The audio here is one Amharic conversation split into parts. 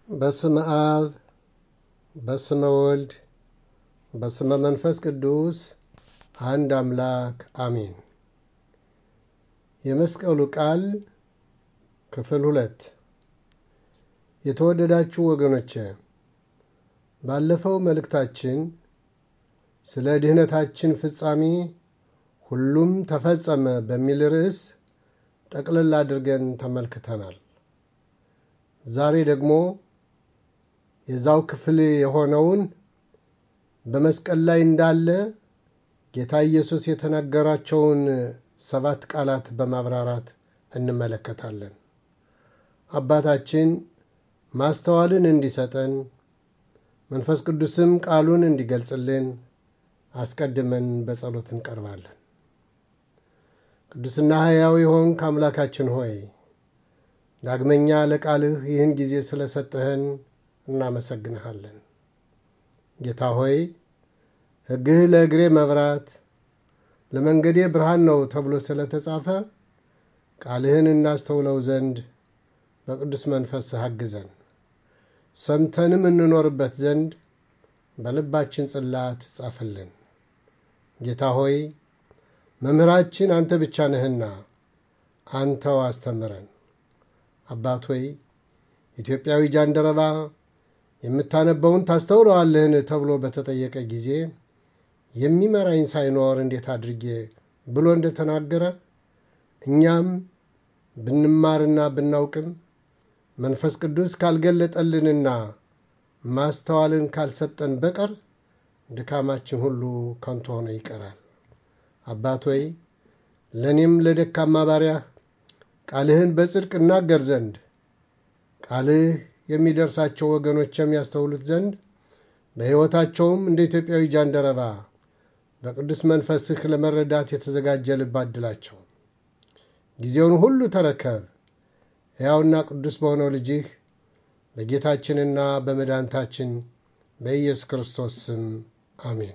በስመ አብ በስመ ወልድ በስመ መንፈስ ቅዱስ አንድ አምላክ አሜን። የመስቀሉ ቃል ክፍል ሁለት የተወደዳችሁ ወገኖቼ ባለፈው መልእክታችን ስለ ድህነታችን ፍጻሜ ሁሉም ተፈጸመ በሚል ርዕስ ጠቅለል አድርገን ተመልክተናል። ዛሬ ደግሞ የዛው ክፍል የሆነውን በመስቀል ላይ እንዳለ ጌታ ኢየሱስ የተናገራቸውን ሰባት ቃላት በማብራራት እንመለከታለን። አባታችን ማስተዋልን እንዲሰጠን መንፈስ ቅዱስም ቃሉን እንዲገልጽልን አስቀድመን በጸሎት እንቀርባለን። ቅዱስና ሕያው የሆንክ አምላካችን ሆይ ዳግመኛ ለቃልህ ይህን ጊዜ ስለሰጠህን እናመሰግንሃለን። ጌታ ሆይ ሕግህ ለእግሬ መብራት ለመንገዴ ብርሃን ነው ተብሎ ስለተጻፈ ቃልህን እናስተውለው ዘንድ በቅዱስ መንፈስህ አግዘን፣ ሰምተንም እንኖርበት ዘንድ በልባችን ጽላት ጻፍልን። ጌታ ሆይ መምህራችን አንተ ብቻ ነህና አንተው አስተምረን። አባት ሆይ ኢትዮጵያዊ ጃንደረባ የምታነበውን ታስተውለዋለህን ተብሎ በተጠየቀ ጊዜ የሚመራኝ ሳይኖር እንዴት አድርጌ ብሎ እንደተናገረ እኛም ብንማርና ብናውቅም መንፈስ ቅዱስ ካልገለጠልንና ማስተዋልን ካልሰጠን በቀር ድካማችን ሁሉ ከንቱ ሆነ ይቀራል። አባት ሆይ ለእኔም ለደካማ ባሪያህ ቃልህን በጽድቅ እናገር ዘንድ ቃልህ የሚደርሳቸው ወገኖች የሚያስተውሉት ዘንድ በሕይወታቸውም እንደ ኢትዮጵያዊ ጃንደረባ በቅዱስ መንፈስህ ለመረዳት የተዘጋጀ ልብ አድላቸው። ጊዜውን ሁሉ ተረከብ። ሕያውና ቅዱስ በሆነው ልጅህ በጌታችንና በመድኃኒታችን በኢየሱስ ክርስቶስ ስም አሜን።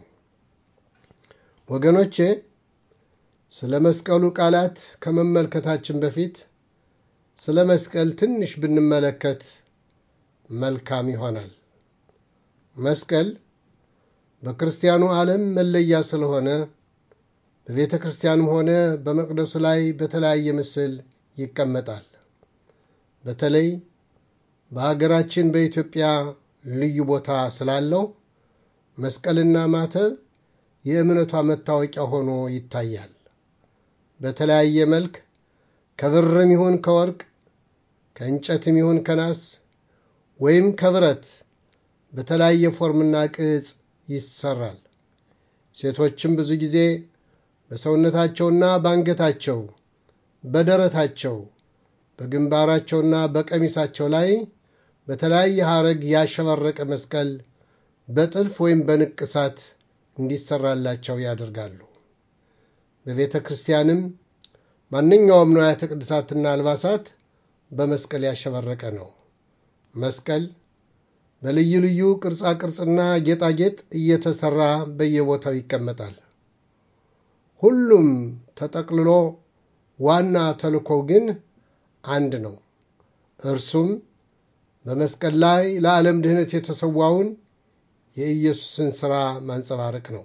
ወገኖቼ ስለ መስቀሉ ቃላት ከመመልከታችን በፊት ስለ መስቀል ትንሽ ብንመለከት መልካም ይሆናል። መስቀል በክርስቲያኑ ዓለም መለያ ስለሆነ በቤተ ክርስቲያንም ሆነ በመቅደሱ ላይ በተለያየ ምስል ይቀመጣል። በተለይ በሀገራችን በኢትዮጵያ ልዩ ቦታ ስላለው መስቀልና ማተብ የእምነቷ መታወቂያ ሆኖ ይታያል። በተለያየ መልክ ከብርም ይሁን ከወርቅ ከእንጨትም ይሁን ከናስ ወይም ከብረት በተለያየ ፎርምና ቅጽ ይሰራል። ሴቶችም ብዙ ጊዜ በሰውነታቸውና በአንገታቸው፣ በደረታቸው፣ በግንባራቸውና በቀሚሳቸው ላይ በተለያየ ሐረግ ያሸበረቀ መስቀል በጥልፍ ወይም በንቅሳት እንዲሰራላቸው ያደርጋሉ። በቤተ ክርስቲያንም ማንኛውም ንዋያተ ቅድሳትና አልባሳት በመስቀል ያሸበረቀ ነው። መስቀል በልዩ ልዩ ቅርጻ ቅርጽና ጌጣጌጥ እየተሰራ በየቦታው ይቀመጣል። ሁሉም ተጠቅልሎ ዋና ተልእኮው ግን አንድ ነው። እርሱም በመስቀል ላይ ለዓለም ድህነት የተሰዋውን የኢየሱስን ሥራ ማንጸባረቅ ነው።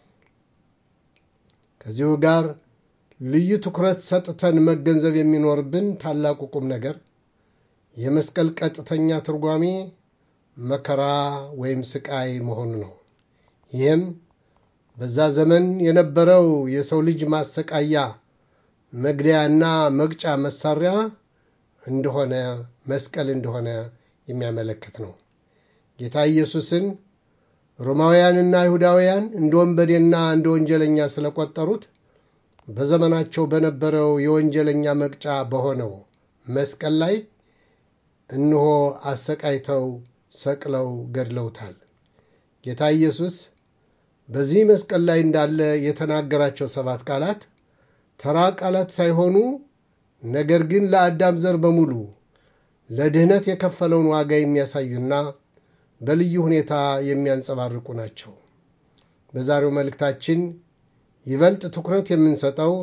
ከዚሁ ጋር ልዩ ትኩረት ሰጥተን መገንዘብ የሚኖርብን ታላቁ ቁም ነገር የመስቀል ቀጥተኛ ትርጓሜ መከራ ወይም ስቃይ መሆኑ ነው። ይህም በዛ ዘመን የነበረው የሰው ልጅ ማሰቃያ መግደያና መቅጫ መሳሪያ እንደሆነ መስቀል እንደሆነ የሚያመለክት ነው። ጌታ ኢየሱስን ሮማውያንና አይሁዳውያን እንደ ወንበዴና እንደ ወንጀለኛ ስለቆጠሩት በዘመናቸው በነበረው የወንጀለኛ መቅጫ በሆነው መስቀል ላይ እነሆ አሰቃይተው ሰቅለው ገድለውታል። ጌታ ኢየሱስ በዚህ መስቀል ላይ እንዳለ የተናገራቸው ሰባት ቃላት ተራ ቃላት ሳይሆኑ ነገር ግን ለአዳም ዘር በሙሉ ለድህነት የከፈለውን ዋጋ የሚያሳዩና በልዩ ሁኔታ የሚያንጸባርቁ ናቸው። በዛሬው መልእክታችን ይበልጥ ትኩረት የምንሰጠው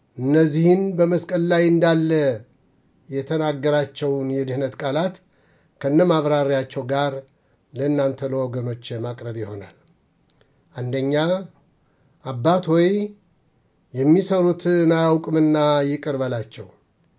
እነዚህን በመስቀል ላይ እንዳለ የተናገራቸውን የድኅነት ቃላት ከነ ማብራሪያቸው ጋር ለእናንተ ለወገኖች ማቅረብ ይሆናል። አንደኛ አባት ሆይ የሚሰሩትን አያውቁምና ይቅር በላቸው።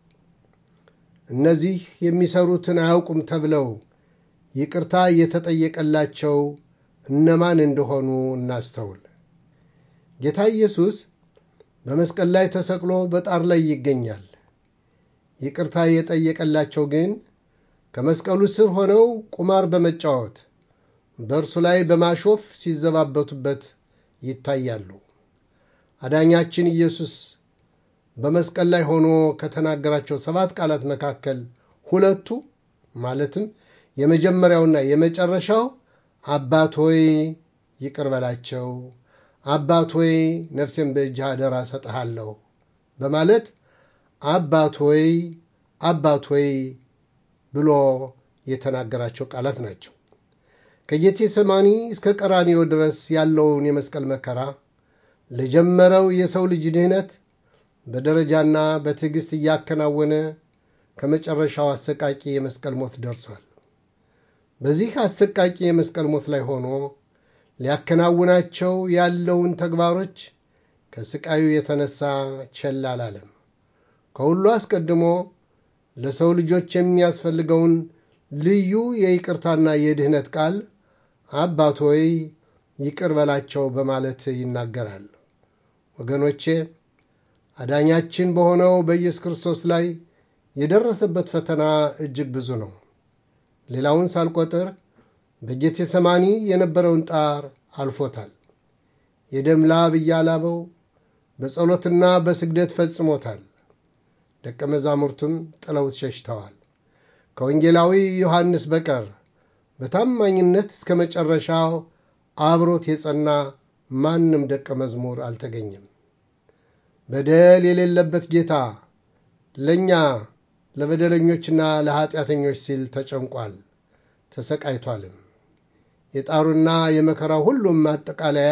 እነዚህ የሚሰሩትን አያውቁም ተብለው ይቅርታ የተጠየቀላቸው እነማን እንደሆኑ እናስተውል። ጌታ ኢየሱስ በመስቀል ላይ ተሰቅሎ በጣር ላይ ይገኛል። ይቅርታ የጠየቀላቸው ግን ከመስቀሉ ስር ሆነው ቁማር በመጫወት በእርሱ ላይ በማሾፍ ሲዘባበቱበት ይታያሉ። አዳኛችን ኢየሱስ በመስቀል ላይ ሆኖ ከተናገራቸው ሰባት ቃላት መካከል ሁለቱ ማለትም የመጀመሪያውና የመጨረሻው አባት ሆይ ይቅር በላቸው፣ አባት ሆይ ነፍሴን በእጅህ አደራ ሰጥሃለሁ በማለት አባት ሆይ አባት ሆይ ብሎ የተናገራቸው ቃላት ናቸው። ከጌቴ ሰማኒ እስከ ቀራኒዮ ድረስ ያለውን የመስቀል መከራ ለጀመረው የሰው ልጅ ድህነት በደረጃና በትዕግሥት እያከናወነ ከመጨረሻው አሰቃቂ የመስቀል ሞት ደርሷል። በዚህ አሰቃቂ የመስቀል ሞት ላይ ሆኖ ሊያከናውናቸው ያለውን ተግባሮች ከስቃዩ የተነሳ ቸል አላለም። ከሁሉ አስቀድሞ ለሰው ልጆች የሚያስፈልገውን ልዩ የይቅርታና የድህነት ቃል አባት ሆይ ይቅር በላቸው በማለት ይናገራል። ወገኖቼ አዳኛችን በሆነው በኢየሱስ ክርስቶስ ላይ የደረሰበት ፈተና እጅግ ብዙ ነው። ሌላውን ሳልቆጥር በጌቴ ሰማኒ የነበረውን ጣር አልፎታል። የደም ላብ እያላበው በጸሎትና በስግደት ፈጽሞታል። ደቀ መዛሙርቱም ጥለውት ሸሽተዋል። ከወንጌላዊ ዮሐንስ በቀር በታማኝነት እስከ መጨረሻው አብሮት የጸና ማንም ደቀ መዝሙር አልተገኘም። በደል የሌለበት ጌታ ለእኛ ለበደለኞችና ለኀጢአተኞች ሲል ተጨንቋል፣ ተሰቃይቷልም። የጣሩና የመከራው ሁሉም ማጠቃለያ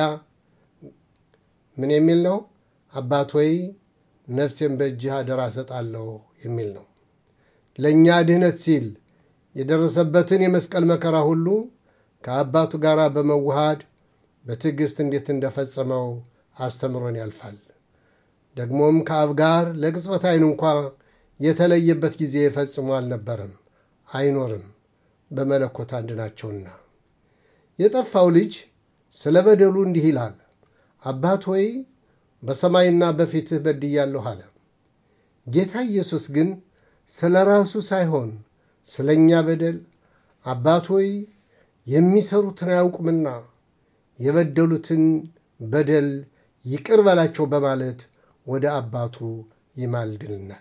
ምን የሚል ነው? አባት ሆይ ነፍሴን በእጅህ አደራ እሰጣለሁ የሚል ነው። ለእኛ ድህነት ሲል የደረሰበትን የመስቀል መከራ ሁሉ ከአባቱ ጋር በመዋሃድ በትዕግሥት እንዴት እንደፈጸመው አስተምሮን ያልፋል። ደግሞም ከአብ ጋር ለቅጽበት ዓይን እንኳ የተለየበት ጊዜ ፈጽሞ አልነበረም፣ አይኖርም። በመለኮት አንድ ናቸውና። የጠፋው ልጅ ስለ በደሉ እንዲህ ይላል፣ አባት ሆይ በሰማይና በፊትህ በድያለሁ አለ። ጌታ ኢየሱስ ግን ስለ ራሱ ሳይሆን ስለ እኛ በደል አባት ሆይ የሚሰሩትን አያውቁምና የበደሉትን በደል ይቅር በላቸው በማለት ወደ አባቱ ይማልድልናል።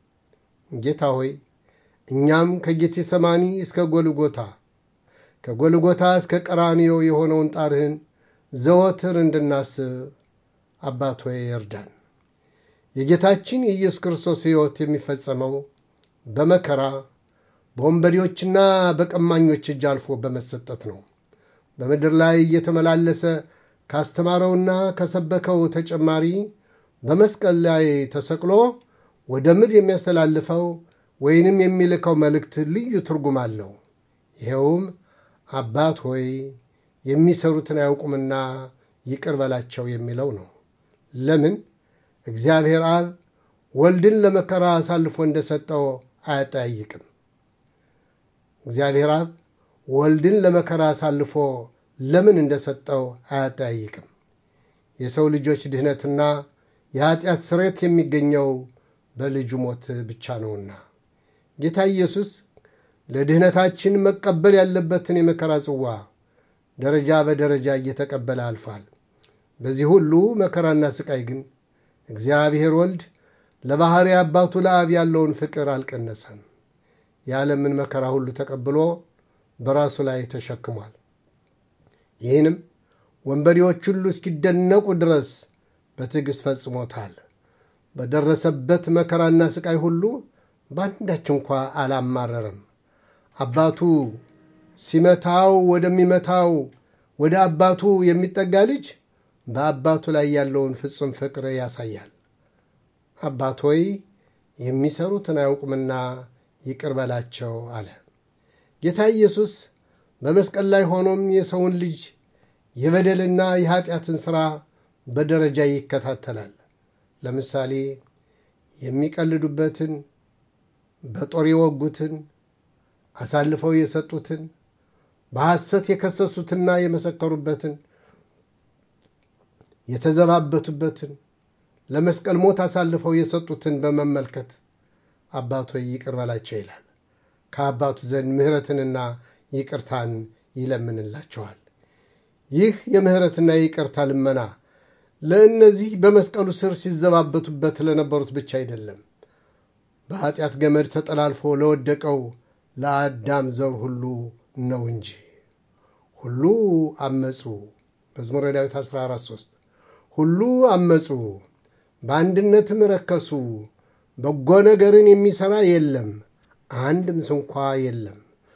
ጌታ ሆይ እኛም ከጌቴ ሰማኒ እስከ ጎልጎታ ከጎልጎታ እስከ ቀራንዮ የሆነውን ጣርህን ዘወትር እንድናስብ አባት ሆይ እርዳን። የጌታችን የኢየሱስ ክርስቶስ ሕይወት የሚፈጸመው በመከራ በወንበዴዎችና በቀማኞች እጅ አልፎ በመሰጠት ነው። በምድር ላይ እየተመላለሰ ካስተማረውና ከሰበከው ተጨማሪ በመስቀል ላይ ተሰቅሎ ወደ ምድር የሚያስተላልፈው ወይንም የሚልከው መልእክት ልዩ ትርጉም አለው። ይኸውም አባት ሆይ የሚሰሩትን አያውቁምና ይቅር በላቸው የሚለው ነው። ለምን? እግዚአብሔር አብ ወልድን ለመከራ አሳልፎ እንደሰጠው አያጠያይቅም። እግዚአብሔር አብ ወልድን ለመከራ አሳልፎ ለምን እንደሰጠው አያጠያይቅም። የሰው ልጆች ድህነትና የኀጢአት ስሬት የሚገኘው በልጁ ሞት ብቻ ነውና ጌታ ኢየሱስ ለድህነታችን መቀበል ያለበትን የመከራ ጽዋ ደረጃ በደረጃ እየተቀበለ አልፏል። በዚህ ሁሉ መከራና ስቃይ ግን እግዚአብሔር ወልድ ለባሕሪ አባቱ ለአብ ያለውን ፍቅር አልቀነሰም። የዓለምን መከራ ሁሉ ተቀብሎ በራሱ ላይ ተሸክሟል። ይህንም ወንበዴዎች ሁሉ እስኪደነቁ ድረስ በትዕግሥት ፈጽሞታል። በደረሰበት መከራና ስቃይ ሁሉ በአንዳች እንኳ አላማረረም። አባቱ ሲመታው ወደሚመታው ወደ አባቱ የሚጠጋ ልጅ በአባቱ ላይ ያለውን ፍጹም ፍቅር ያሳያል። አባት ሆይ የሚሰሩትን አያውቁምና ይቅር በላቸው አለ። ጌታ ኢየሱስ በመስቀል ላይ ሆኖም የሰውን ልጅ የበደልና የኃጢአትን ሥራ በደረጃ ይከታተላል። ለምሳሌ የሚቀልዱበትን፣ በጦር የወጉትን፣ አሳልፈው የሰጡትን፣ በሐሰት የከሰሱትና የመሰከሩበትን፣ የተዘባበቱበትን፣ ለመስቀል ሞት አሳልፈው የሰጡትን በመመልከት አባቶ ይቅር በላቸው ይላል። ከአባቱ ዘንድ ምሕረትንና ይቅርታን ይለምንላቸዋል። ይህ የምሕረትና የይቅርታ ልመና ለእነዚህ በመስቀሉ ስር ሲዘባበቱበት ለነበሩት ብቻ አይደለም፣ በኃጢአት ገመድ ተጠላልፎ ለወደቀው ለአዳም ዘር ሁሉ ነው እንጂ። ሁሉ አመፁ። መዝሙረ ዳዊት 14፥3 ሁሉ አመፁ፣ በአንድነትም ረከሱ፣ በጎ ነገርን የሚሠራ የለም፣ አንድም ስንኳ የለም።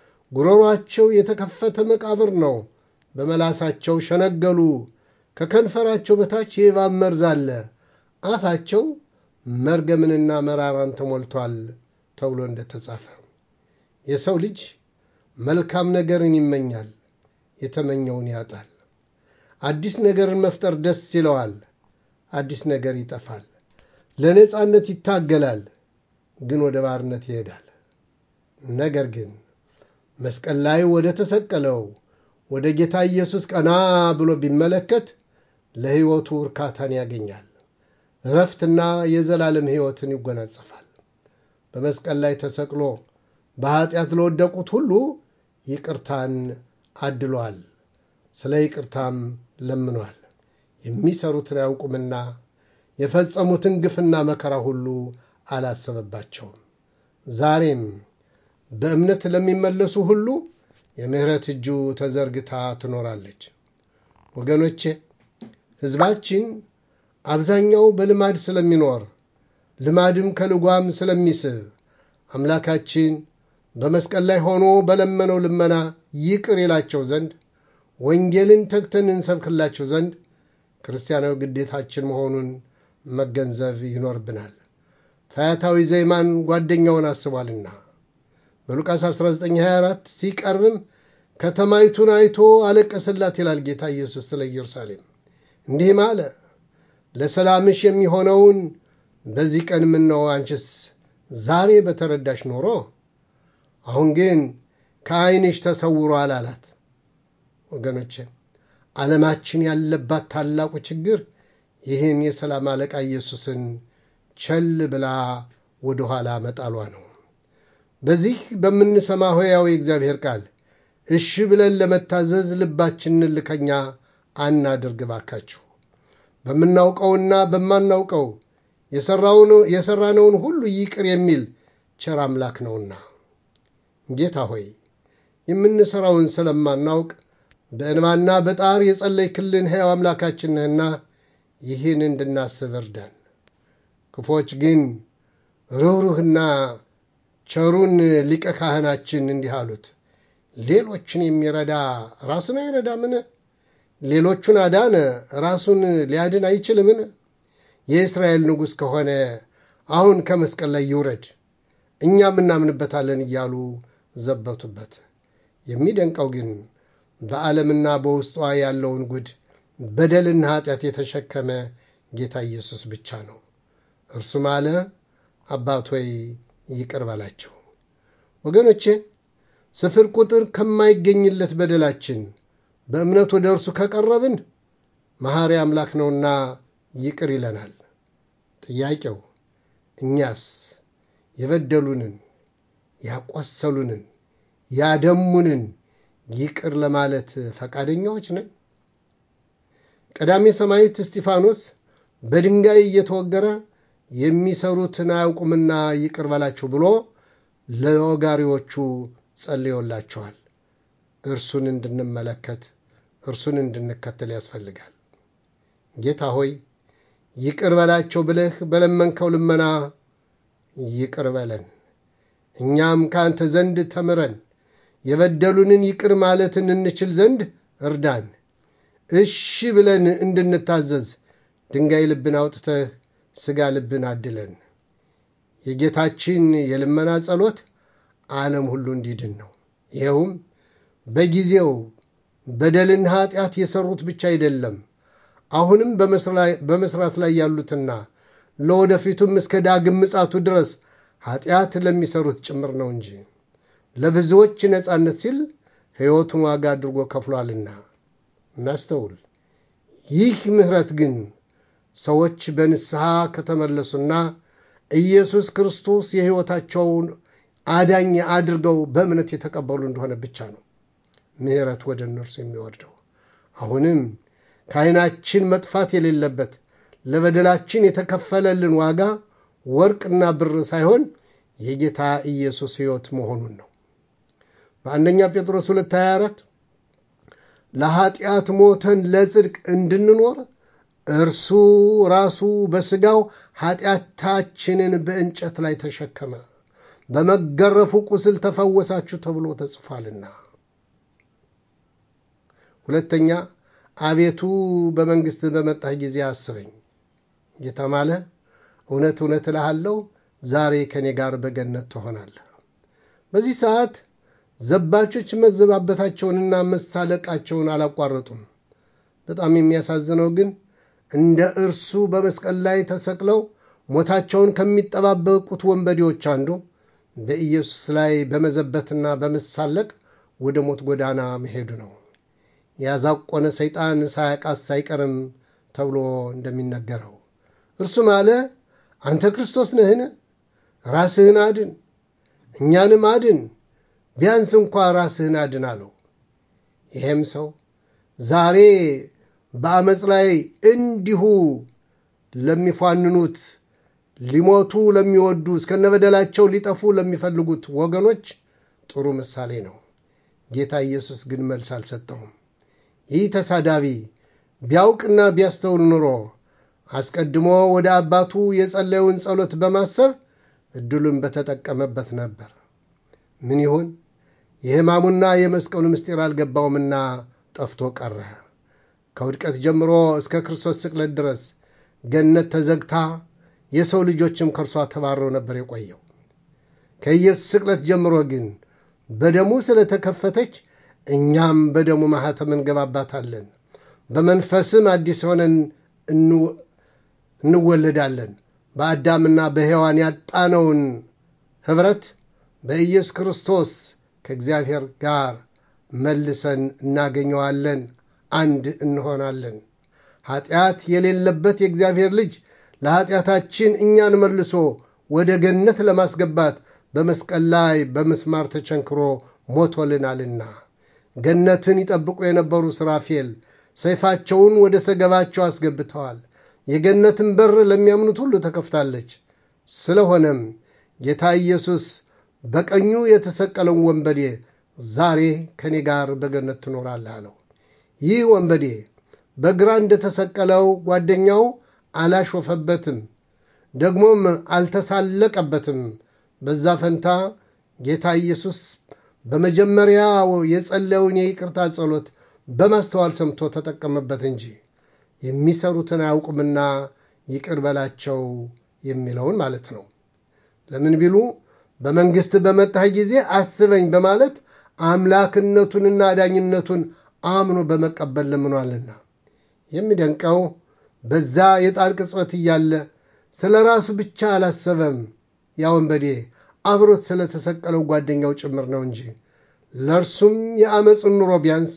ጉሮሯቸው የተከፈተ መቃብር ነው፣ በመላሳቸው ሸነገሉ፣ ከከንፈራቸው በታች የእባብ መርዝ አለ፣ አፋቸው መርገምንና መራራን ተሞልቷል ተብሎ እንደተጻፈ የሰው ልጅ መልካም ነገርን ይመኛል፣ የተመኘውን ያጣል። አዲስ ነገርን መፍጠር ደስ ይለዋል፣ አዲስ ነገር ይጠፋል። ለነፃነት ይታገላል፣ ግን ወደ ባርነት ይሄዳል። ነገር ግን መስቀል ላይ ወደ ተሰቀለው ወደ ጌታ ኢየሱስ ቀና ብሎ ቢመለከት ለሕይወቱ እርካታን ያገኛል። እረፍትና የዘላለም ሕይወትን ይጎናጸፋል። በመስቀል ላይ ተሰቅሎ በኀጢአት ለወደቁት ሁሉ ይቅርታን አድሏል። ስለ ይቅርታም ለምኗል። የሚሰሩትን አያውቁምና የፈጸሙትን ግፍና መከራ ሁሉ አላሰበባቸውም። ዛሬም በእምነት ለሚመለሱ ሁሉ የምሕረት እጁ ተዘርግታ ትኖራለች። ወገኖቼ ሕዝባችን አብዛኛው በልማድ ስለሚኖር ልማድም ከልጓም ስለሚስብ አምላካችን በመስቀል ላይ ሆኖ በለመነው ልመና ይቅር ይላቸው ዘንድ ወንጌልን ተግተን እንሰብክላቸው ዘንድ ክርስቲያናዊ ግዴታችን መሆኑን መገንዘብ ይኖርብናል። ፈያታዊ ዘይማን ጓደኛውን አስቧልና በሉቃስ 1924 ሲቀርብም ከተማይቱን አይቶ አለቀሰላት ይላል ጌታ ኢየሱስ ስለ ኢየሩሳሌም። እንዲህም አለ፣ ለሰላምሽ የሚሆነውን በዚህ ቀን ምነው አንቺስ ዛሬ በተረዳሽ ኖሮ፣ አሁን ግን ከዓይንሽ ተሰውሯል አላት። ወገኖቼ ዓለማችን ያለባት ታላቁ ችግር ይህን የሰላም አለቃ ኢየሱስን ቸል ብላ ወደ ኋላ መጣሏ ነው። በዚህ በምንሰማ ሕያው የእግዚአብሔር ቃል እሺ ብለን ለመታዘዝ ልባችንን ልከኛ አናድርግ ባካችሁ። በምናውቀውና በማናውቀው የሠራነውን ሁሉ ይቅር የሚል ቸር አምላክ ነውና ጌታ ሆይ የምንሠራውን ስለማናውቅ በእንባና በጣር የጸለይክልን ሕያው አምላካችን ነህና ይህን እንድናስብ እርዳን። ክፎች ግን ርኅሩህና ቸሩን ሊቀ ካህናችን እንዲህ አሉት፣ ሌሎችን የሚረዳ ራሱን አይረዳምን? ሌሎቹን አዳነ፣ ራሱን ሊያድን አይችልምን? የእስራኤል ንጉሥ ከሆነ አሁን ከመስቀል ላይ ይውረድ፣ እኛም እናምንበታለን እያሉ ዘበቱበት። የሚደንቀው ግን በዓለምና በውስጧ ያለውን ጉድ በደልና ኃጢአት የተሸከመ ጌታ ኢየሱስ ብቻ ነው። እርሱም አለ አባት ሆይ ይቅር በላቸው። ወገኖቼ ስፍር ቁጥር ከማይገኝለት በደላችን በእምነት ወደ እርሱ ከቀረብን መሐሪ አምላክ ነውና ይቅር ይለናል። ጥያቄው እኛስ የበደሉንን፣ ያቆሰሉንን፣ ያደሙንን ይቅር ለማለት ፈቃደኛዎች ነን? ቀዳሜ ሰማዕት እስጢፋኖስ በድንጋይ እየተወገረ የሚሰሩትን አያውቁምና ይቅር በላቸው ብሎ ለወጋሪዎቹ ጸልዮላቸዋል። እርሱን እንድንመለከት እርሱን እንድንከተል ያስፈልጋል። ጌታ ሆይ ይቅር በላቸው ብለህ በለመንከው ልመና ይቅር በለን። እኛም ከአንተ ዘንድ ተምረን የበደሉንን ይቅር ማለትን እንችል ዘንድ እርዳን። እሺ ብለን እንድንታዘዝ ድንጋይ ልብን አውጥተህ ሥጋ ልብን አድለን። የጌታችን የልመና ጸሎት ዓለም ሁሉ እንዲድን ነው። ይኸውም በጊዜው በደልና ኃጢአት የሰሩት ብቻ አይደለም፣ አሁንም በመስራት ላይ ያሉትና ለወደፊቱም እስከ ዳግም ምጻቱ ድረስ ኃጢአት ለሚሰሩት ጭምር ነው እንጂ ለብዙዎች ነፃነት ሲል ሕይወቱን ዋጋ አድርጎ ከፍሏልና። እናስተውል። ይህ ምሕረት ግን ሰዎች በንስሐ ከተመለሱና ኢየሱስ ክርስቶስ የሕይወታቸውን አዳኝ አድርገው በእምነት የተቀበሉ እንደሆነ ብቻ ነው ምሕረት ወደ እነርሱ የሚወርደው። አሁንም ከዓይናችን መጥፋት የሌለበት ለበደላችን የተከፈለልን ዋጋ ወርቅና ብር ሳይሆን የጌታ ኢየሱስ ሕይወት መሆኑን ነው። በአንደኛ ጴጥሮስ 224 ለኀጢአት ሞተን ለጽድቅ እንድንኖር እርሱ ራሱ በሥጋው ኀጢአታችንን በእንጨት ላይ ተሸከመ፣ በመገረፉ ቁስል ተፈወሳችሁ ተብሎ ተጽፏልና። ሁለተኛ አቤቱ በመንግሥት በመጣህ ጊዜ አስበኝ። ጌታ ማለ እውነት እውነት እልሃለሁ ዛሬ ከእኔ ጋር በገነት ትሆናለህ። በዚህ ሰዓት ዘባቾች መዘባበታቸውንና መሳለቃቸውን አላቋረጡም። በጣም የሚያሳዝነው ግን እንደ እርሱ በመስቀል ላይ ተሰቅለው ሞታቸውን ከሚጠባበቁት ወንበዴዎች አንዱ በኢየሱስ ላይ በመዘበትና በመሳለቅ ወደ ሞት ጎዳና መሄዱ ነው። ያዛቆነ ሰይጣን ሳያቃስ አይቀርም ተብሎ እንደሚነገረው እርሱም አለ፣ አንተ ክርስቶስ ነህን? ራስህን አድን፣ እኛንም አድን፣ ቢያንስ እንኳ ራስህን አድን አለው። ይሄም ሰው ዛሬ በአመፅ ላይ እንዲሁ ለሚፏንኑት ሊሞቱ ለሚወዱ እስከነበደላቸው ሊጠፉ ለሚፈልጉት ወገኖች ጥሩ ምሳሌ ነው። ጌታ ኢየሱስ ግን መልስ አልሰጠውም። ይህ ተሳዳቢ ቢያውቅና ቢያስተውል ኑሮ አስቀድሞ ወደ አባቱ የጸለየውን ጸሎት በማሰብ እድሉን በተጠቀመበት ነበር። ምን ይሁን የሕማሙና የመስቀሉ ምስጢር አልገባውምና ጠፍቶ ቀረ። ከውድቀት ጀምሮ እስከ ክርስቶስ ስቅለት ድረስ ገነት ተዘግታ የሰው ልጆችም ከእርሷ ተባረው ነበር የቆየው። ከኢየሱስ ስቅለት ጀምሮ ግን በደሙ ስለተከፈተች እኛም በደሙ ማኅተም እንገባባታለን። በመንፈስም አዲስ ሆነን እንወለዳለን። በአዳምና በሔዋን ያጣነውን ኅብረት በኢየሱስ ክርስቶስ ከእግዚአብሔር ጋር መልሰን እናገኘዋለን። አንድ እንሆናለን። ኃጢአት የሌለበት የእግዚአብሔር ልጅ ለኃጢአታችን እኛን መልሶ ወደ ገነት ለማስገባት በመስቀል ላይ በምስማር ተቸንክሮ ሞቶልናልና ገነትን ይጠብቁ የነበሩ ሱራፌል ሰይፋቸውን ወደ ሰገባቸው አስገብተዋል። የገነትን በር ለሚያምኑት ሁሉ ተከፍታለች። ስለሆነም ጌታ ኢየሱስ በቀኙ የተሰቀለውን ወንበዴ ዛሬ ከእኔ ጋር በገነት ትኖራለህ አለው። ይህ ወንበዴ በግራ እንደተሰቀለው ጓደኛው አላሾፈበትም፣ ደግሞም አልተሳለቀበትም። በዛ ፈንታ ጌታ ኢየሱስ በመጀመሪያው የጸለየውን የይቅርታ ጸሎት በማስተዋል ሰምቶ ተጠቀመበት እንጂ የሚሰሩትን አያውቁምና ይቅር በላቸው የሚለውን ማለት ነው። ለምን ቢሉ በመንግሥት በመጣህ ጊዜ አስበኝ በማለት አምላክነቱንና አዳኝነቱን አምኖ በመቀበል ለምኗልና። የሚደንቀው በዛ የጣር ቅጽበት እያለ ስለ ራሱ ብቻ አላሰበም። ያ ወንበዴ አብሮት ስለተሰቀለው ጓደኛው ጭምር ነው እንጂ ለእርሱም የአመፁን ኑሮ ቢያንስ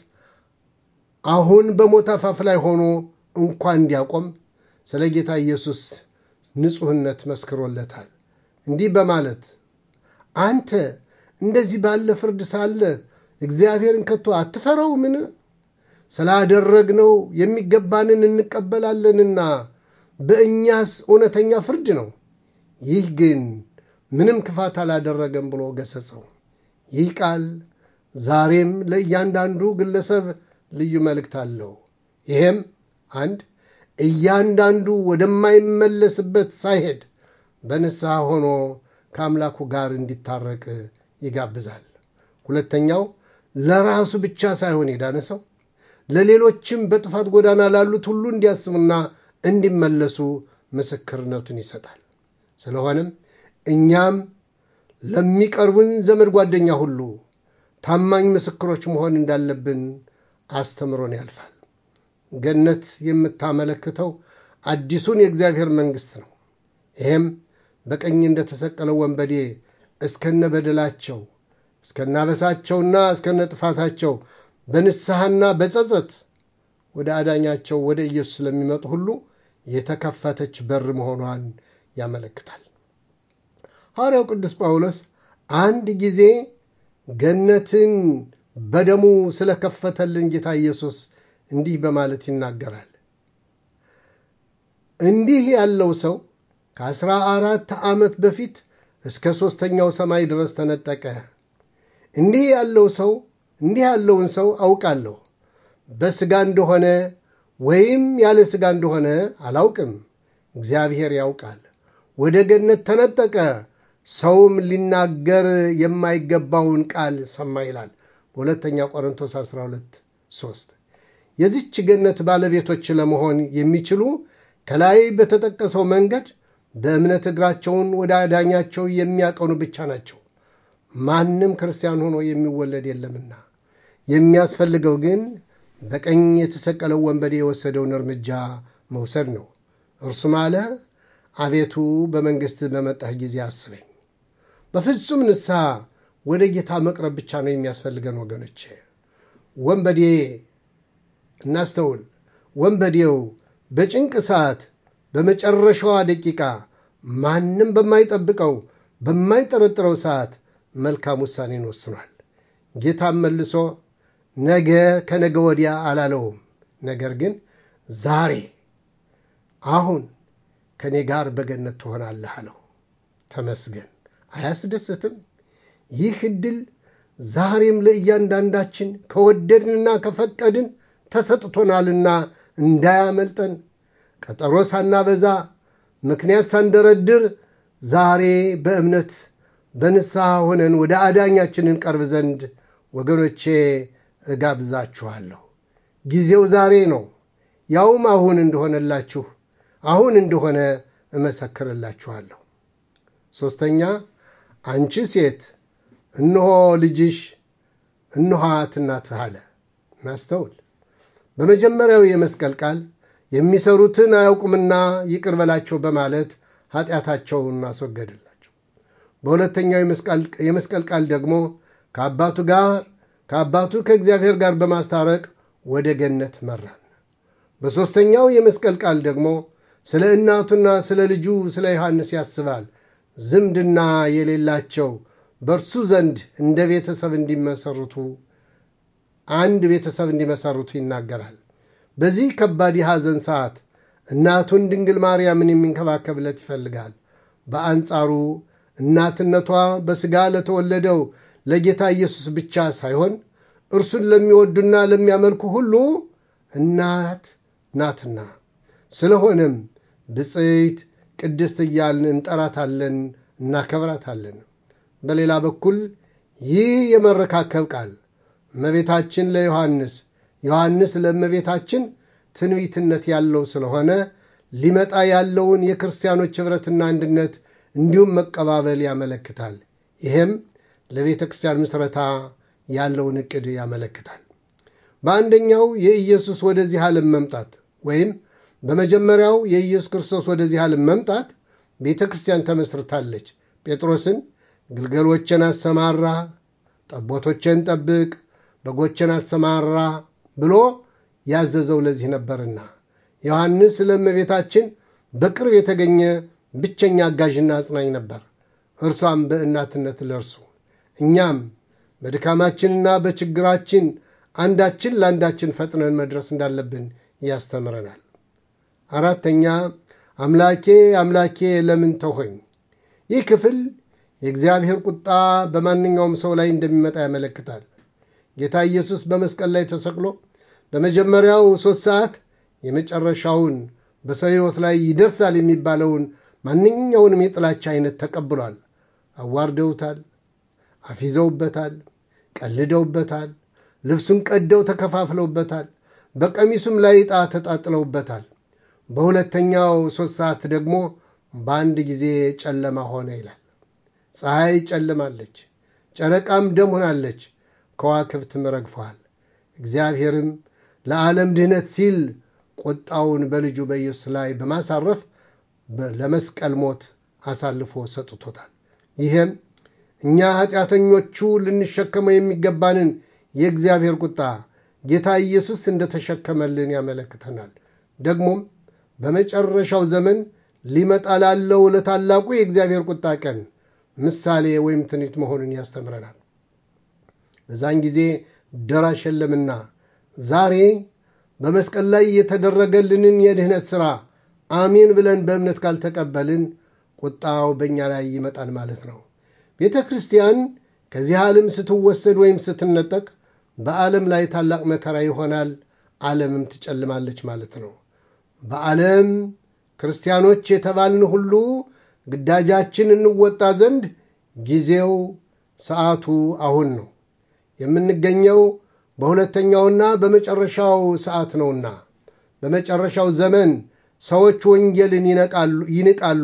አሁን በሞት አፋፍ ላይ ሆኖ እንኳ እንዲያቆም ስለ ጌታ ኢየሱስ ንጹሕነት መስክሮለታል። እንዲህ በማለት አንተ እንደዚህ ባለ ፍርድ ሳለ እግዚአብሔርን ከቶ አትፈራውምን? ስላደረግነው የሚገባንን እንቀበላለንና በእኛስ እውነተኛ ፍርድ ነው። ይህ ግን ምንም ክፋት አላደረገም ብሎ ገሰጸው። ይህ ቃል ዛሬም ለእያንዳንዱ ግለሰብ ልዩ መልእክት አለው። ይሄም አንድ እያንዳንዱ ወደማይመለስበት ሳይሄድ በንስሐ ሆኖ ከአምላኩ ጋር እንዲታረቅ ይጋብዛል። ሁለተኛው ለራሱ ብቻ ሳይሆን የዳነ ሰው ለሌሎችም በጥፋት ጎዳና ላሉት ሁሉ እንዲያስቡና እንዲመለሱ ምስክርነቱን ይሰጣል። ስለሆነም እኛም ለሚቀርቡን ዘመድ ጓደኛ ሁሉ ታማኝ ምስክሮች መሆን እንዳለብን አስተምሮን ያልፋል። ገነት የምታመለክተው አዲሱን የእግዚአብሔር መንግሥት ነው። ይሄም በቀኝ እንደተሰቀለው ወንበዴ እስከነ በደላቸው እስከናበሳቸውና እስከነ ጥፋታቸው በንስሐና በጸጸት ወደ አዳኛቸው ወደ ኢየሱስ ስለሚመጡ ሁሉ የተከፈተች በር መሆኗን ያመለክታል። ሐዋርያው ቅዱስ ጳውሎስ አንድ ጊዜ ገነትን በደሙ ስለከፈተልን ጌታ ኢየሱስ እንዲህ በማለት ይናገራል። እንዲህ ያለው ሰው ከአስራ አራት ዓመት በፊት እስከ ሦስተኛው ሰማይ ድረስ ተነጠቀ። እንዲህ ያለው ሰው እንዲህ ያለውን ሰው አውቃለሁ። በሥጋ እንደሆነ ወይም ያለ ሥጋ እንደሆነ አላውቅም፣ እግዚአብሔር ያውቃል። ወደ ገነት ተነጠቀ፣ ሰውም ሊናገር የማይገባውን ቃል ሰማ ይላል በሁለተኛ ቆሮንቶስ 12 3 የዚች ገነት ባለቤቶች ለመሆን የሚችሉ ከላይ በተጠቀሰው መንገድ በእምነት እግራቸውን ወደ አዳኛቸው የሚያቀኑ ብቻ ናቸው። ማንም ክርስቲያን ሆኖ የሚወለድ የለምና የሚያስፈልገው ግን በቀኝ የተሰቀለው ወንበዴ የወሰደውን እርምጃ መውሰድ ነው። እርሱም አለ፣ አቤቱ በመንግሥት በመጣህ ጊዜ አስበኝ። በፍጹም ንስሐ ወደ ጌታ መቅረብ ብቻ ነው የሚያስፈልገን ወገኖቼ። ወንበዴ እናስተውል። ወንበዴው በጭንቅ ሰዓት በመጨረሻዋ ደቂቃ ማንም በማይጠብቀው በማይጠረጥረው ሰዓት መልካም ውሳኔን ወስኗል። ጌታም መልሶ ነገ ከነገ ወዲያ አላለውም። ነገር ግን ዛሬ አሁን ከእኔ ጋር በገነት ትሆናለህ አለው። ተመስገን። አያስደስትም? ይህ ዕድል ዛሬም ለእያንዳንዳችን ከወደድንና ከፈቀድን ተሰጥቶናልና እንዳያመልጠን ቀጠሮ ሳናበዛ ምክንያት ሳንደረድር ዛሬ በእምነት በንስሐ ሆነን ወደ አዳኛችንን ቀርብ ዘንድ ወገኖቼ እጋብዛችኋለሁ። ጊዜው ዛሬ ነው። ያውም አሁን እንደሆነላችሁ አሁን እንደሆነ እመሰክርላችኋለሁ። ሦስተኛ አንቺ ሴት እነሆ ልጅሽ እነኋት እናትህ አለ። እናስተውል። በመጀመሪያው የመስቀል ቃል የሚሰሩትን አያውቁምና ይቅር በላቸው በማለት ኃጢአታቸውን አስወገድላቸው። በሁለተኛው የመስቀል ቃል ደግሞ ከአባቱ ጋር ከአባቱ ከእግዚአብሔር ጋር በማስታረቅ ወደ ገነት መራን። በሦስተኛው የመስቀል ቃል ደግሞ ስለ እናቱና ስለ ልጁ ስለ ዮሐንስ ያስባል። ዝምድና የሌላቸው በእርሱ ዘንድ እንደ ቤተሰብ እንዲመሰርቱ አንድ ቤተሰብ እንዲመሰርቱ ይናገራል። በዚህ ከባድ የሐዘን ሰዓት እናቱን ድንግል ማርያምን የሚንከባከብለት ይፈልጋል። በአንጻሩ እናትነቷ በሥጋ ለተወለደው ለጌታ ኢየሱስ ብቻ ሳይሆን እርሱን ለሚወዱና ለሚያመልኩ ሁሉ እናት ናትና፣ ስለሆነም ብፅዕት ቅድስት እያልን እንጠራታለን፣ እናከብራታለን። በሌላ በኩል ይህ የመረካከብ ቃል እመቤታችን ለዮሐንስ ዮሐንስ ለእመቤታችን ትንቢትነት ያለው ስለሆነ ሊመጣ ያለውን የክርስቲያኖች ኅብረትና አንድነት እንዲሁም መቀባበል ያመለክታል። ይህም ለቤተ ክርስቲያን ምስረታ ያለውን ዕቅድ ያመለክታል። በአንደኛው የኢየሱስ ወደዚህ ዓለም መምጣት ወይም በመጀመሪያው የኢየሱስ ክርስቶስ ወደዚህ ዓለም መምጣት ቤተ ክርስቲያን ተመስርታለች። ጴጥሮስን ግልገሎችን አሰማራ፣ ጠቦቶችን ጠብቅ፣ በጎችን አሰማራ ብሎ ያዘዘው ለዚህ ነበርና ዮሐንስ ለእመቤታችን በቅርብ የተገኘ ብቸኛ አጋዥና አጽናኝ ነበር። እርሷም በእናትነት ለእርሱ እኛም በድካማችንና በችግራችን አንዳችን ለአንዳችን ፈጥነን መድረስ እንዳለብን ያስተምረናል። አራተኛ አምላኬ አምላኬ ለምን ተውኸኝ? ይህ ክፍል የእግዚአብሔር ቁጣ በማንኛውም ሰው ላይ እንደሚመጣ ያመለክታል። ጌታ ኢየሱስ በመስቀል ላይ ተሰቅሎ በመጀመሪያው ሦስት ሰዓት የመጨረሻውን በሰው ሕይወት ላይ ይደርሳል የሚባለውን ማንኛውንም የጥላቻ አይነት ተቀብሏል። አዋርደውታል፣ አፊዘውበታል፣ ቀልደውበታል፣ ልብሱን ቀደው ተከፋፍለውበታል፣ በቀሚሱም ላይ ዕጣ ተጣጥለውበታል። በሁለተኛው ሦስት ሰዓት ደግሞ በአንድ ጊዜ ጨለማ ሆነ ይላል። ፀሐይ ጨልማለች፣ ጨረቃም ደም ሆናለች፣ ከዋክብትም ረግፈዋል። እግዚአብሔርም ለዓለም ድህነት ሲል ቁጣውን በልጁ በኢየሱስ ላይ በማሳረፍ ለመስቀል ሞት አሳልፎ ሰጥቶታል። ይህም እኛ ኃጢአተኞቹ ልንሸከመው የሚገባንን የእግዚአብሔር ቁጣ ጌታ ኢየሱስ እንደተሸከመልን ያመለክተናል። ደግሞም በመጨረሻው ዘመን ሊመጣ ላለው ለታላቁ የእግዚአብሔር ቁጣ ቀን ምሳሌ ወይም ትንቢት መሆኑን ያስተምረናል። በዛን ጊዜ ደራሽ የለምና ዛሬ በመስቀል ላይ የተደረገልንን የድህነት ሥራ አሜን ብለን በእምነት ካልተቀበልን ቁጣው በእኛ ላይ ይመጣል ማለት ነው። ቤተ ክርስቲያን ከዚህ ዓለም ስትወሰድ ወይም ስትነጠቅ በዓለም ላይ ታላቅ መከራ ይሆናል፣ ዓለምም ትጨልማለች ማለት ነው። በዓለም ክርስቲያኖች የተባልን ሁሉ ግዳጃችን እንወጣ ዘንድ ጊዜው ሰዓቱ አሁን ነው። የምንገኘው በሁለተኛውና በመጨረሻው ሰዓት ነውና በመጨረሻው ዘመን ሰዎች ወንጌልን ይንቃሉ፣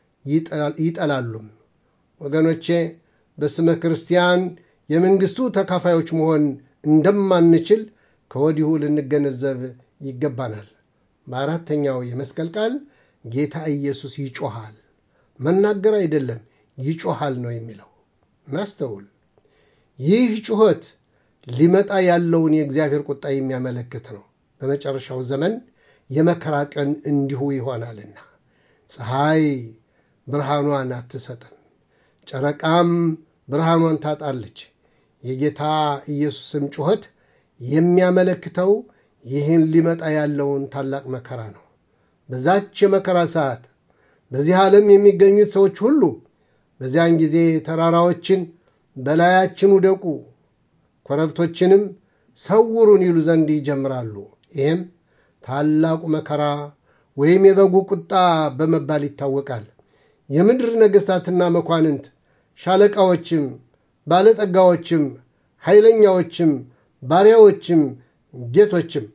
ይጠላሉም። ወገኖቼ በስመ ክርስቲያን የመንግሥቱ ተካፋዮች መሆን እንደማንችል ከወዲሁ ልንገነዘብ ይገባናል። በአራተኛው የመስቀል ቃል ጌታ ኢየሱስ ይጮሃል፣ መናገር አይደለም ይጮሃል ነው የሚለው። እናስተውል። ይህ ጩኸት ሊመጣ ያለውን የእግዚአብሔር ቁጣ የሚያመለክት ነው። በመጨረሻው ዘመን የመከራ ቀን እንዲሁ ይሆናልና ፀሐይ ብርሃኗን አትሰጥም፣ ጨረቃም ብርሃኗን ታጣለች። የጌታ ኢየሱስም ጩኸት የሚያመለክተው ይህን ሊመጣ ያለውን ታላቅ መከራ ነው። በዛች የመከራ ሰዓት በዚህ ዓለም የሚገኙት ሰዎች ሁሉ በዚያን ጊዜ ተራራዎችን በላያችን ውደቁ፣ ኮረብቶችንም ሰውሩን ይሉ ዘንድ ይጀምራሉ። ይህም ታላቁ መከራ ወይም የበጉ ቁጣ በመባል ይታወቃል። የምድር ነገሥታትና መኳንንት፣ ሻለቃዎችም፣ ባለጠጋዎችም፣ ኃይለኛዎችም፣ ባሪያዎችም፣ ጌቶችም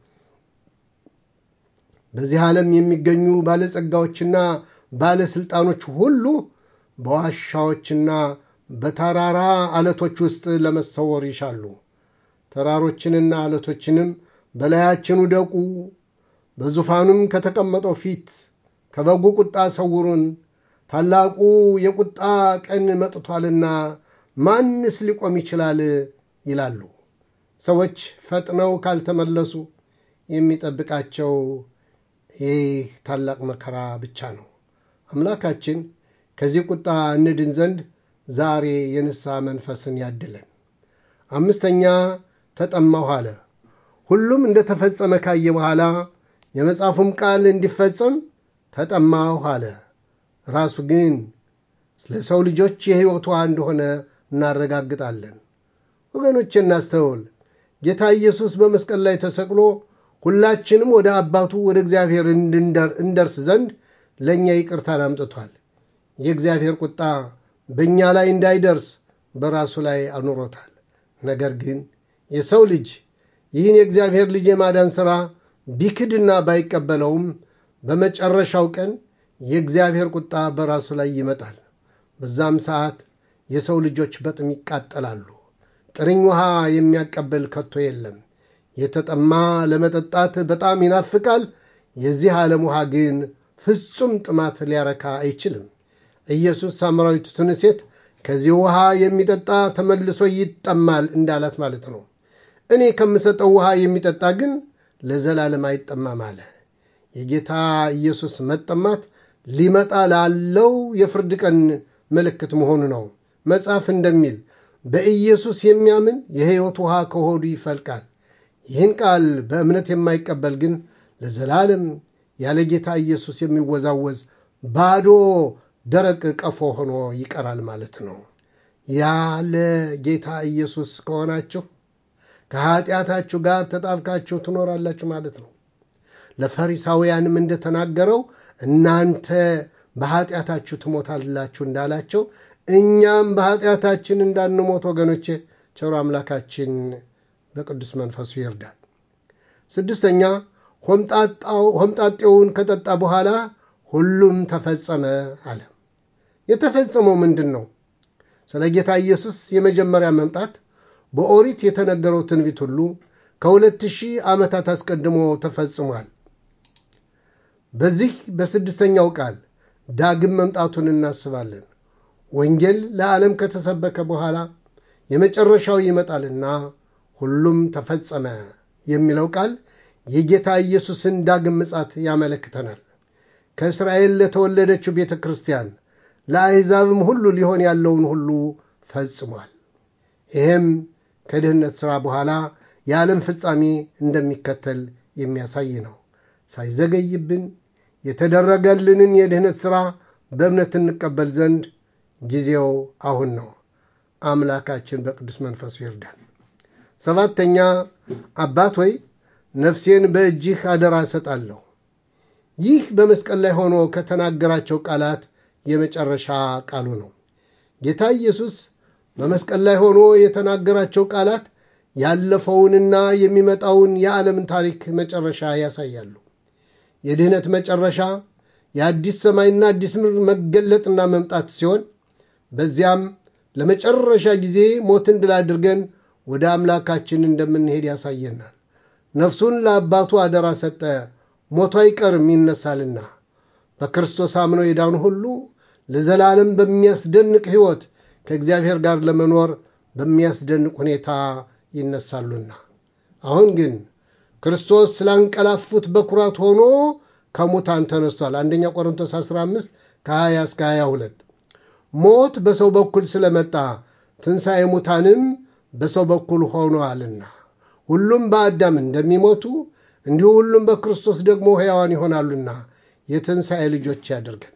በዚህ ዓለም የሚገኙ ባለጸጋዎችና ባለሥልጣኖች ሁሉ በዋሻዎችና በተራራ አለቶች ውስጥ ለመሰወር ይሻሉ። ተራሮችንና አለቶችንም በላያችን ውደቁ፣ በዙፋኑም ከተቀመጠው ፊት ከበጉ ቁጣ ሰውሩን፣ ታላቁ የቁጣ ቀን መጥቷልና ማንስ ሊቆም ይችላል? ይላሉ። ሰዎች ፈጥነው ካልተመለሱ የሚጠብቃቸው ይህ ታላቅ መከራ ብቻ ነው። አምላካችን ከዚህ ቁጣ እንድን ዘንድ ዛሬ የንስሐ መንፈስን ያድለን። አምስተኛ ተጠማሁ አለ። ሁሉም እንደተፈጸመ ካየ በኋላ የመጽሐፉም ቃል እንዲፈጸም ተጠማሁ አለ። ራሱ ግን ለሰው ልጆች የሕይወት ውሃ እንደሆነ እናረጋግጣለን። ወገኖቼ እናስተውል። ጌታ ኢየሱስ በመስቀል ላይ ተሰቅሎ ሁላችንም ወደ አባቱ ወደ እግዚአብሔር እንደርስ ዘንድ ለእኛ ይቅርታን አምጥቷል። የእግዚአብሔር ቁጣ በእኛ ላይ እንዳይደርስ በራሱ ላይ አኑሮታል። ነገር ግን የሰው ልጅ ይህን የእግዚአብሔር ልጅ የማዳን ሥራ ቢክድና ባይቀበለውም በመጨረሻው ቀን የእግዚአብሔር ቁጣ በራሱ ላይ ይመጣል። በዛም ሰዓት የሰው ልጆች በጥም ይቃጠላሉ። ጥርኝ ውሃ የሚያቀብል ከቶ የለም። የተጠማ ለመጠጣት በጣም ይናፍቃል። የዚህ ዓለም ውሃ ግን ፍጹም ጥማት ሊያረካ አይችልም። ኢየሱስ ሳምራዊቱን ሴት ከዚህ ውሃ የሚጠጣ ተመልሶ ይጠማል እንዳላት ማለት ነው። እኔ ከምሰጠው ውሃ የሚጠጣ ግን ለዘላለም አይጠማም አለ። የጌታ ኢየሱስ መጠማት ሊመጣ ላለው የፍርድ ቀን ምልክት መሆኑ ነው። መጽሐፍ እንደሚል በኢየሱስ የሚያምን የሕይወት ውሃ ከሆዱ ይፈልቃል። ይህን ቃል በእምነት የማይቀበል ግን ለዘላለም ያለ ጌታ ኢየሱስ የሚወዛወዝ ባዶ ደረቅ ቀፎ ሆኖ ይቀራል ማለት ነው። ያለ ጌታ ኢየሱስ ከሆናችሁ ከኀጢአታችሁ ጋር ተጣብቃችሁ ትኖራላችሁ ማለት ነው። ለፈሪሳውያንም እንደተናገረው እናንተ በኀጢአታችሁ ትሞታላችሁ እንዳላቸው እኛም በኀጢአታችን እንዳንሞት ወገኖቼ ቸሮ አምላካችን በቅዱስ መንፈሱ ይርዳል። ስድስተኛ ሆምጣጤውን ከጠጣ በኋላ ሁሉም ተፈጸመ አለ። የተፈጸመው ምንድን ነው? ስለ ጌታ ኢየሱስ የመጀመሪያ መምጣት በኦሪት የተነገረው ትንቢት ሁሉ ከሁለት ሺህ ዓመታት አስቀድሞ ተፈጽሟል። በዚህ በስድስተኛው ቃል ዳግም መምጣቱን እናስባለን። ወንጌል ለዓለም ከተሰበከ በኋላ የመጨረሻው ይመጣልና ሁሉም ተፈጸመ የሚለው ቃል የጌታ ኢየሱስን ዳግም ምጻት ያመለክተናል። ከእስራኤል ለተወለደችው ቤተ ክርስቲያን ለአሕዛብም ሁሉ ሊሆን ያለውን ሁሉ ፈጽሟል። ይህም ከድህነት ሥራ በኋላ የዓለም ፍጻሜ እንደሚከተል የሚያሳይ ነው። ሳይዘገይብን የተደረገልንን የድህነት ሥራ በእምነት እንቀበል ዘንድ ጊዜው አሁን ነው። አምላካችን በቅዱስ መንፈሱ ይርዳን። ሰባተኛ አባት ሆይ ነፍሴን በእጅህ አደራ እሰጣለሁ። ይህ በመስቀል ላይ ሆኖ ከተናገራቸው ቃላት የመጨረሻ ቃሉ ነው። ጌታ ኢየሱስ በመስቀል ላይ ሆኖ የተናገራቸው ቃላት ያለፈውንና የሚመጣውን የዓለምን ታሪክ መጨረሻ ያሳያሉ። የድህነት መጨረሻ የአዲስ ሰማይና አዲስ ምድር መገለጥና መምጣት ሲሆን በዚያም ለመጨረሻ ጊዜ ሞትን ድል አድርገን ወደ አምላካችን እንደምንሄድ ያሳየናል። ነፍሱን ለአባቱ አደራ ሰጠ፣ ሞቱ አይቀርም ይነሳልና። በክርስቶስ አምነው የዳኑ ሁሉ ለዘላለም በሚያስደንቅ ሕይወት ከእግዚአብሔር ጋር ለመኖር በሚያስደንቅ ሁኔታ ይነሳሉና። አሁን ግን ክርስቶስ ስላንቀላፉት በኩራት ሆኖ ከሙታን ተነስቷል። አንደኛ ቆሮንቶስ 15 ከ20 እስከ 22 ሞት በሰው በኩል ስለመጣ ትንሣኤ ሙታንም በሰው በኩል ሆኗልና ሁሉም በአዳም እንደሚሞቱ እንዲሁ ሁሉም በክርስቶስ ደግሞ ሕያዋን ይሆናሉና የትንሣኤ ልጆች ያደርገን።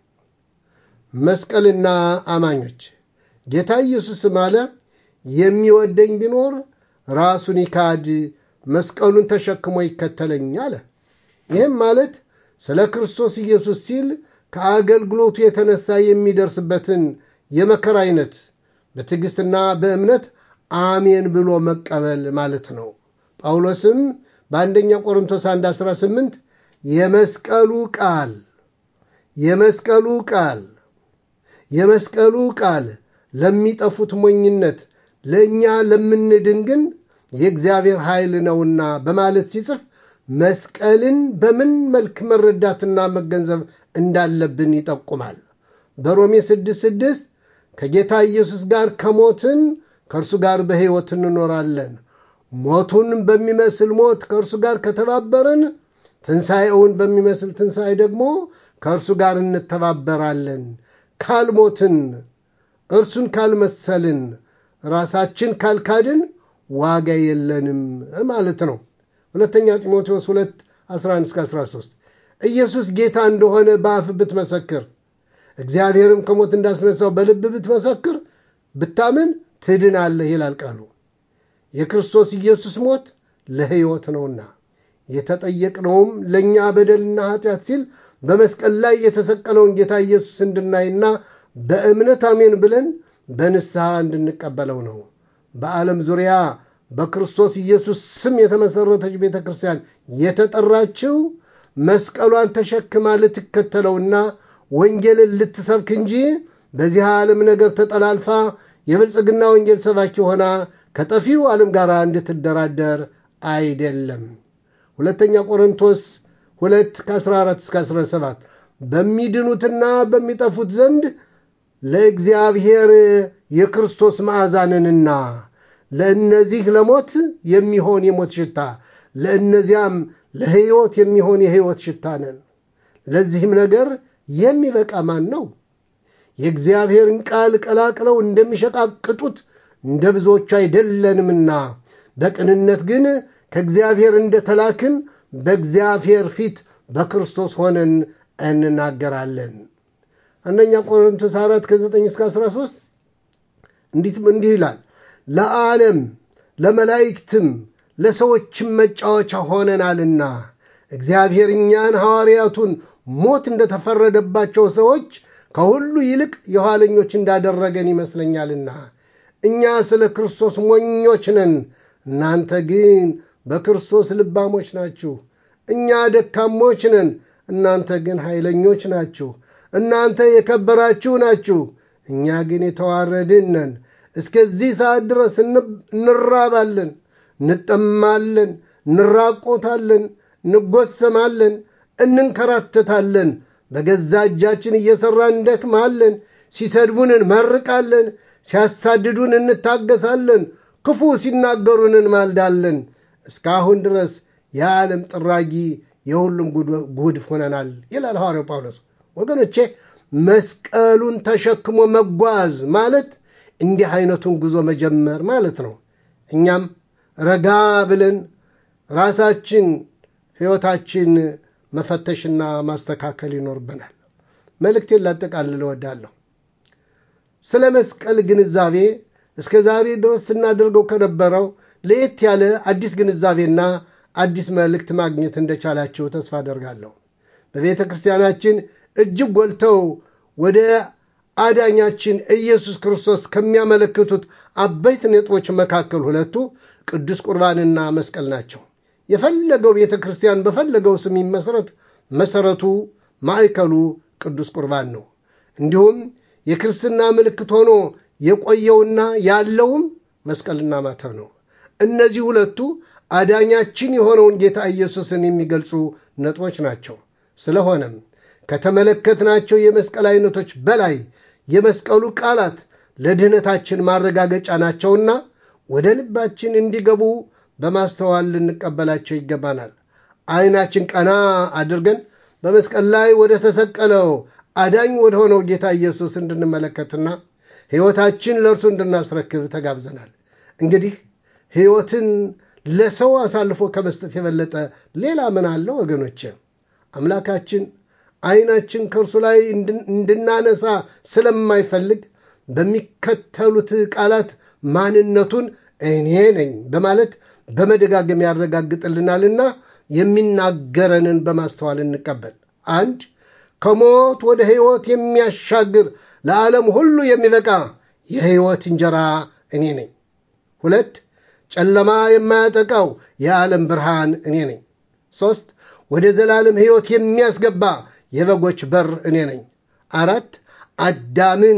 መስቀልና አማኞች ጌታ ኢየሱስም አለ የሚወደኝ ቢኖር ራሱን ይካድ መስቀሉን ተሸክሞ ይከተለኝ አለ። ይህም ማለት ስለ ክርስቶስ ኢየሱስ ሲል ከአገልግሎቱ የተነሳ የሚደርስበትን የመከራ አይነት በትዕግሥትና በእምነት አሜን ብሎ መቀበል ማለት ነው። ጳውሎስም በአንደኛ ቆሮንቶስ 1 18 የመስቀሉ ቃል የመስቀሉ ቃል የመስቀሉ ቃል ለሚጠፉት ሞኝነት ለእኛ ለምንድን ግን የእግዚአብሔር ኃይል ነውና በማለት ሲጽፍ መስቀልን በምን መልክ መረዳትና መገንዘብ እንዳለብን ይጠቁማል። በሮሜ 6፥6 ከጌታ ኢየሱስ ጋር ከሞትን ከእርሱ ጋር በሕይወት እንኖራለን፣ ሞቱን በሚመስል ሞት ከእርሱ ጋር ከተባበርን ትንሣኤውን በሚመስል ትንሣኤ ደግሞ ከእርሱ ጋር እንተባበራለን። ካልሞትን እርሱን ካልመሰልን ራሳችን ካልካድን ዋጋ የለንም ማለት ነው። ሁለተኛ ጢሞቴዎስ 2 11 13 ኢየሱስ ጌታ እንደሆነ በአፍ ብትመሰክር እግዚአብሔርም ከሞት እንዳስነሳው በልብ ብትመሰክር ብታምን ትድናለህ ይላል ቃሉ። የክርስቶስ ኢየሱስ ሞት ለሕይወት ነውና የተጠየቅነውም ለእኛ በደልና ኃጢአት ሲል በመስቀል ላይ የተሰቀለውን ጌታ ኢየሱስ እንድናይና በእምነት አሜን ብለን በንስሐ እንድንቀበለው ነው። በዓለም ዙሪያ በክርስቶስ ኢየሱስ ስም የተመሠረተች ቤተ ክርስቲያን የተጠራችው መስቀሏን ተሸክማ ልትከተለውና ወንጌልን ልትሰብክ እንጂ በዚህ ዓለም ነገር ተጠላልፋ የብልጽግና ወንጌል ሰባኪ ሆና ከጠፊው ዓለም ጋር እንድትደራደር አይደለም። ሁለተኛ ቆሮንቶስ 2 ከ14 እስከ 17 በሚድኑትና በሚጠፉት ዘንድ ለእግዚአብሔር የክርስቶስ መዓዛ ነንና ለእነዚህ ለሞት የሚሆን የሞት ሽታ ለእነዚያም ለሕይወት የሚሆን የሕይወት ሽታ ነን። ለዚህም ነገር የሚበቃ ማን ነው? የእግዚአብሔርን ቃል ቀላቅለው እንደሚሸቃቅጡት እንደ ብዙዎቹ አይደለንምና በቅንነት ግን ከእግዚአብሔር እንደተላክን በእግዚአብሔር ፊት በክርስቶስ ሆነን እንናገራለን። አንደኛ ቆሮንቶስ 4 ከ9 እስከ 13 እንዲህ ይላል። ለዓለም ለመላእክትም ለሰዎችም መጫወቻ ሆነናልና እግዚአብሔር እኛን ሐዋርያቱን ሞት እንደተፈረደባቸው ሰዎች ከሁሉ ይልቅ የኋለኞች እንዳደረገን ይመስለኛልና እኛ ስለ ክርስቶስ ሞኞች ነን፣ እናንተ ግን በክርስቶስ ልባሞች ናችሁ። እኛ ደካሞች ነን፣ እናንተ ግን ኃይለኞች ናችሁ። እናንተ የከበራችሁ ናችሁ፣ እኛ ግን የተዋረድን ነን። እስከዚህ ሰዓት ድረስ እንራባለን፣ እንጠማለን፣ እንራቆታለን፣ እንጎሰማለን፣ እንንከራተታለን። በገዛ እጃችን እየሠራን እንደክማለን። ሲሰድቡን እንመርቃለን፣ ሲያሳድዱን እንታገሳለን፣ ክፉ ሲናገሩን እንማልዳለን። እስካሁን ድረስ የዓለም ጥራጊ የሁሉም ጉድፍ ሆነናል ይላል ሐዋርያው ጳውሎስ። ወገኖቼ መስቀሉን ተሸክሞ መጓዝ ማለት እንዲህ አይነቱን ጉዞ መጀመር ማለት ነው። እኛም ረጋ ብለን ራሳችን ሕይወታችን መፈተሽና ማስተካከል ይኖርብናል። መልእክቴን ላጠቃልል እወዳለሁ። ስለ መስቀል ግንዛቤ እስከ ዛሬ ድረስ ስናደርገው ከነበረው ለየት ያለ አዲስ ግንዛቤና አዲስ መልእክት ማግኘት እንደቻላችሁ ተስፋ አደርጋለሁ። በቤተ ክርስቲያናችን እጅግ ጎልተው ወደ አዳኛችን ኢየሱስ ክርስቶስ ከሚያመለክቱት አበይት ነጥቦች መካከል ሁለቱ ቅዱስ ቁርባንና መስቀል ናቸው። የፈለገው ቤተ ክርስቲያን በፈለገው ስም ይመሰረት፣ መሰረቱ ማዕከሉ ቅዱስ ቁርባን ነው። እንዲሁም የክርስትና ምልክት ሆኖ የቆየውና ያለውም መስቀልና ማተብ ነው። እነዚህ ሁለቱ አዳኛችን የሆነውን ጌታ ኢየሱስን የሚገልጹ ነጥቦች ናቸው። ስለሆነም ከተመለከትናቸው የመስቀል አይነቶች በላይ የመስቀሉ ቃላት ለድህነታችን ማረጋገጫ ናቸውና ወደ ልባችን እንዲገቡ በማስተዋል ልንቀበላቸው ይገባናል። ዓይናችን ቀና አድርገን በመስቀል ላይ ወደ ተሰቀለው አዳኝ ወደ ሆነው ጌታ ኢየሱስ እንድንመለከትና ሕይወታችን ለእርሱ እንድናስረክብ ተጋብዘናል። እንግዲህ ሕይወትን ለሰው አሳልፎ ከመስጠት የበለጠ ሌላ ምን አለ ወገኖች? አምላካችን ዓይናችን ከእርሱ ላይ እንድናነሳ ስለማይፈልግ በሚከተሉት ቃላት ማንነቱን እኔ ነኝ በማለት በመደጋገም ያረጋግጥልናልና የሚናገረንን በማስተዋል እንቀበል። አንድ ከሞት ወደ ሕይወት የሚያሻግር ለዓለም ሁሉ የሚበቃ የሕይወት እንጀራ እኔ ነኝ። ሁለት ጨለማ የማያጠቃው የዓለም ብርሃን እኔ ነኝ። ሦስት ወደ ዘላለም ሕይወት የሚያስገባ የበጎች በር እኔ ነኝ። አራት አዳምን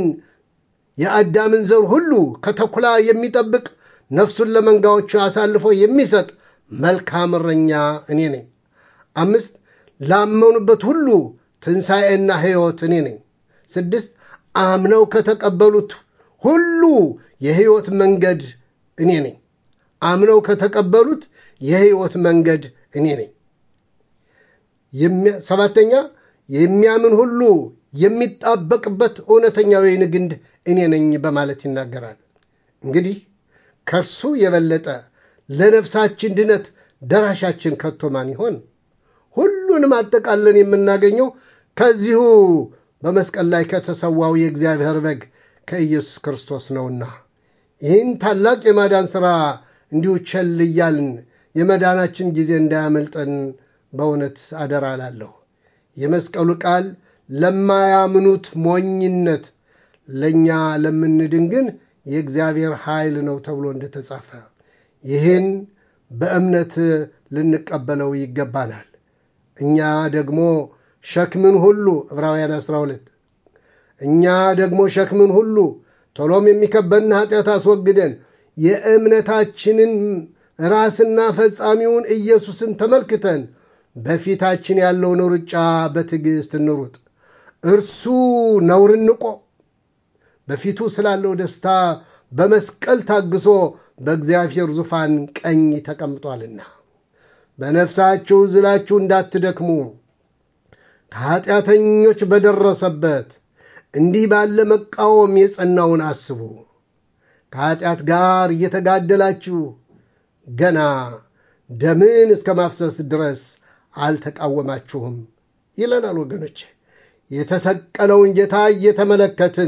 የአዳምን ዘር ሁሉ ከተኩላ የሚጠብቅ ነፍሱን ለመንጋዎቹ አሳልፎ የሚሰጥ መልካም እረኛ እኔ ነኝ። አምስት ላመኑበት ሁሉ ትንሣኤና ሕይወት እኔ ነኝ። ስድስት አምነው ከተቀበሉት ሁሉ የሕይወት መንገድ እኔ ነኝ። አምነው ከተቀበሉት የሕይወት መንገድ እኔ ነኝ። ሰባተኛ የሚያምን ሁሉ የሚጣበቅበት እውነተኛ ወይን ግንድ እኔ ነኝ በማለት ይናገራል። እንግዲህ ከእርሱ የበለጠ ለነፍሳችን ድነት ደራሻችን ከቶ ማን ይሆን? ሁሉንም አጠቃለን የምናገኘው ከዚሁ በመስቀል ላይ ከተሰዋው የእግዚአብሔር በግ ከኢየሱስ ክርስቶስ ነውና ይህን ታላቅ የማዳን ሥራ እንዲሁ ቸል እያልን የመዳናችን ጊዜ እንዳያመልጠን በእውነት አደራ እላለሁ። የመስቀሉ ቃል ለማያምኑት ሞኝነት፣ ለእኛ ለምንድን ግን የእግዚአብሔር ኃይል ነው ተብሎ እንደተጻፈ ይህን በእምነት ልንቀበለው ይገባናል። እኛ ደግሞ ሸክምን ሁሉ ዕብራውያን 12 እኛ ደግሞ ሸክምን ሁሉ ቶሎም የሚከበድን ኃጢአት አስወግደን የእምነታችንን ራስና ፈጻሚውን ኢየሱስን ተመልክተን በፊታችን ያለውን ሩጫ በትዕግሥት እንሩጥ። እርሱ ነውርን ንቆ በፊቱ ስላለው ደስታ በመስቀል ታግሶ በእግዚአብሔር ዙፋን ቀኝ ተቀምጧልና በነፍሳችሁ ዝላችሁ እንዳትደክሙ ከኃጢአተኞች በደረሰበት እንዲህ ባለ መቃወም የጸናውን አስቡ። ከኃጢአት ጋር እየተጋደላችሁ ገና ደምን እስከ ማፍሰስ ድረስ አልተቃወማችሁም ይለናል። ወገኖች የተሰቀለውን ጌታ እየተመለከትን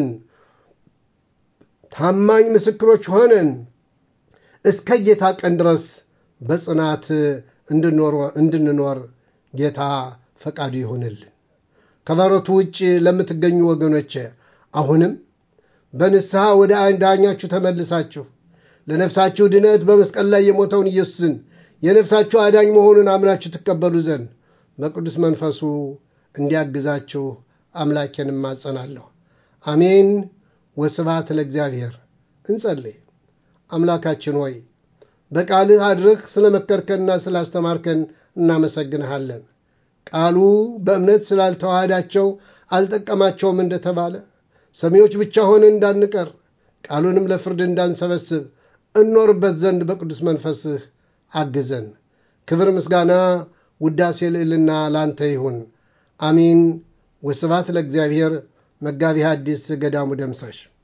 ታማኝ ምስክሮች ሆነን እስከ ጌታ ቀን ድረስ በጽናት እንድንኖር ጌታ ፈቃዱ ይሆንልን። ከበረቱ ውጭ ለምትገኙ ወገኖች አሁንም በንስሐ ወደ ዳኛችሁ ተመልሳችሁ ለነፍሳችሁ ድነት በመስቀል ላይ የሞተውን ኢየሱስን የነፍሳችሁ አዳኝ መሆኑን አምናችሁ ትቀበሉ ዘንድ በቅዱስ መንፈሱ እንዲያግዛችሁ አምላኬን እማጸናለሁ። አሜን። ወስብሐት ለእግዚአብሔር። እንጸልይ። አምላካችን ሆይ በቃልህ አድረህ ስለ መከርከንና ስላስተማርከን እናመሰግንሃለን። ቃሉ በእምነት ስላልተዋሃዳቸው አልጠቀማቸውም እንደተባለ ሰሚዎች ብቻ ሆነን እንዳንቀር ቃሉንም ለፍርድ እንዳንሰበስብ እኖርበት ዘንድ በቅዱስ መንፈስህ አግዘን። ክብር፣ ምስጋና፣ ውዳሴ፣ ልዕልና ላንተ ይሁን። አሚን። ወስብሐት ለእግዚአብሔር። መጋቢ ሐዲስ ገዳሙ ደምሳሽ